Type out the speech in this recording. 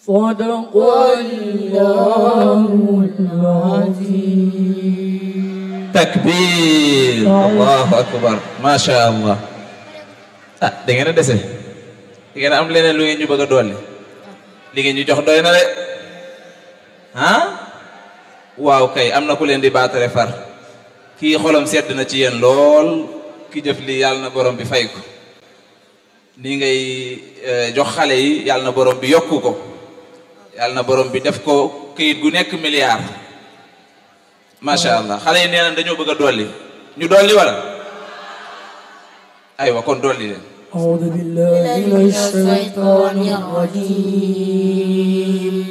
صدق الله العظيم takbir allahu akbar macha allah ah da ngeen a dese da ngeen a am leneen lu ngeen ñu bëgg a dolli li ngeen ñu jox doy na de ah waaw kay am na ku leen di baatare far kii xolam sedd na ci yéen lool ki jëf li yàlla na borom bi fay ko nii ngay jox xale yi yàlla na borom bi yokku ko yàlla na borom bi def ko këyit gu nekk milliard macha allah xale yi nee nañ dañoo bëgg a dolli ñu dolli wala aywa kon dolli leen أعوذ بالله من الشيطان الرجيم